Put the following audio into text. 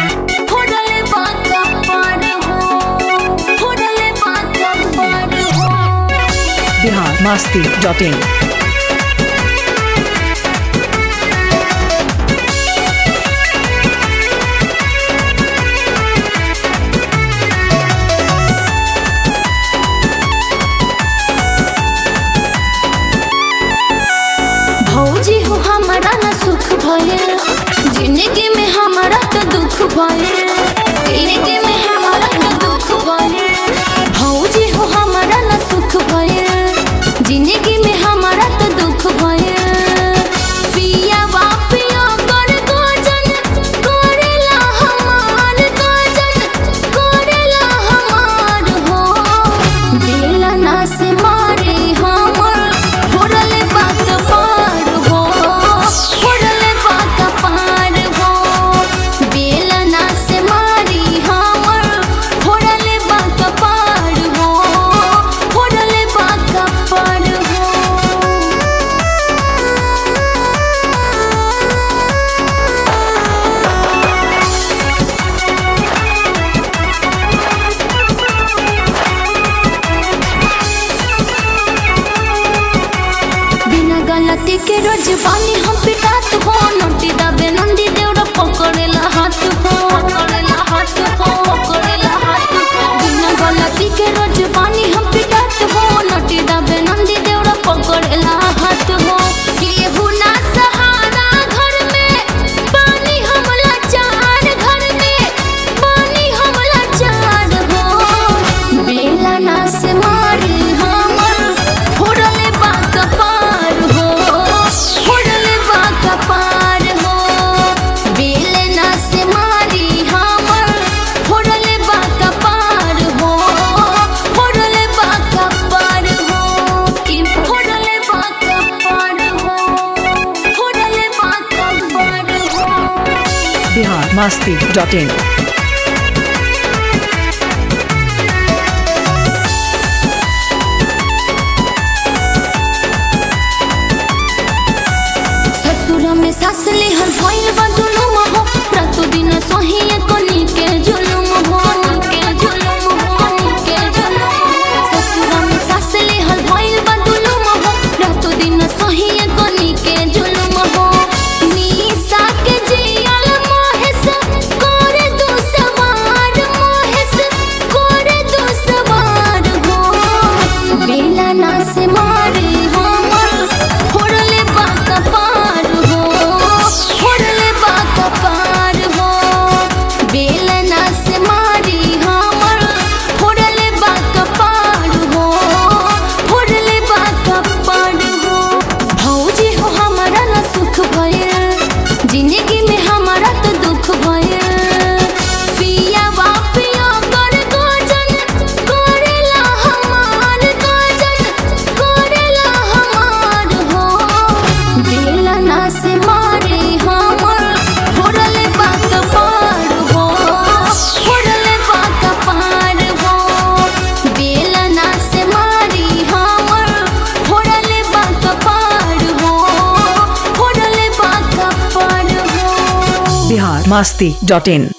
फोड़ले बाका पार हो फोड़ले बाका पार हो बिहार मस्ती डॉट इन भौजी हो हमारा न सुख भयल जिंदगी में हमारा तो दुख भयल जिंदगी में हमारा तो दुख भयल भौजी हो हमारा न सुख भयल जिंदगी में हमारा तो दुख भयल पिया बापिया कर गोजन करेला हमार गोजन करेला हमार हो बेला ना से मारे हमर फोड़ले बात पार हो फोड़ले बात पार हो बेला ना से मारी हमर फोड़ले बात पार हो फोड़ले बात पार हो बिना गलती के रोज बानी हम पिटात हो नोटी दबे नंदी देवरा पकड़ेला हाथ हो पकड़ेला हाथ हो पकड़ेला हाथ हो बिना गलती के रोज बानी हम पिटात हो नोटी दबे नंदी देवरा पकड़ेला हाथ हो केहू ना सहारा घर में पानी हम लाचार घर में पानी हम लाचार हो बेला ना से मारी हमर फोड़ले बाक पार हो फोड़ले बाक पार हो बेला ना से मारी हमर फोड़ले बाक पार हो फोड़ले बाक पार हो कि फोड़ले बाक पार हो फोड़ले बाक पार हो बिहार मस्ती डॉट इन ससुर में सास ले हर भइल बा दुनुम हो रातो दिन सही कनी के जुलुम हो के जुलुम हो के जुलुम ससुर में सास ले हर भइल बा दुनुम हो रातो दिन सही कनी के जुलुम हो निशा के जियल मोहेस करे दो सवार मोहेस करे दो सवार हो बेला ना से मारे हमर फोड़ले बाक पार हो फोड़ले बाक पार हो बेला ना से मारी हमर फोड़ले बाक पार हो फोड़ले बाक पार हो भौजी हो हमारा ना सुख भयल जिंदगी में हमारा तो दुख भयल पिया बापिया कर गोजन करेला हमार गोजन करेला हमार हो बेला ना से मारे हमर फोड़ले बात पार हो फोड़ले बात पार हो बेला ना से मारी हमर फोड़ले बात पार हो फोड़ले बात पार हो बिहार मस्ती डॉट इन